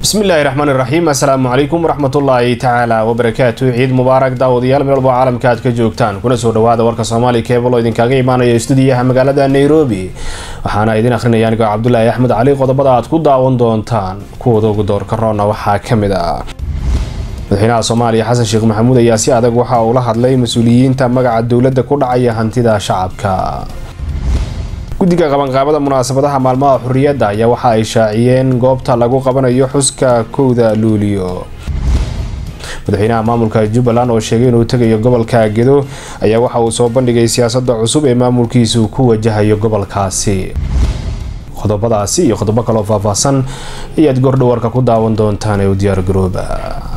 bismillaahi raxmaan iraxiim assalaamu calaykum waraxmatullaahi tacaala wabarakaatu ciid mubaarak daawadayaal meel walbo caalamka aad ka joogtaan kuna soo dhawaada warka soomaali keebal oo idinkaaga imaanaya stuudiyaha magaalada nairobi waxaana idin akhrinaya anigoo cabdulaahi axmed cali qodobada aad ku daawan doontaan kuwada ugu doorka roona waxaa ka mid ah madaxweynaha soomaaliya xasan sheekh maxamuud ayaa si adag waxa uu la hadlay mas-uuliyiinta magaca dowladda ku dhacaya hantida shacabka guddiga qabanqaabada munaasabadaha maalmaha xurriyadda ayaa waxa ay shaaciyeen goobta lagu qabanayo xuska kowda luuliyo madaxweynaha maamulka jubbaland oo sheegay inuu tegayo gobolka gedo ayaa waxa uu soo bandhigay siyaasadda cusub ee maamulkiisu ku wajahayo gobolkaasi qodobadaasi iyo qodobo kaloo faahfaahsan ayaad goordhowarka ku daawan doontaan ee u diyaar garooba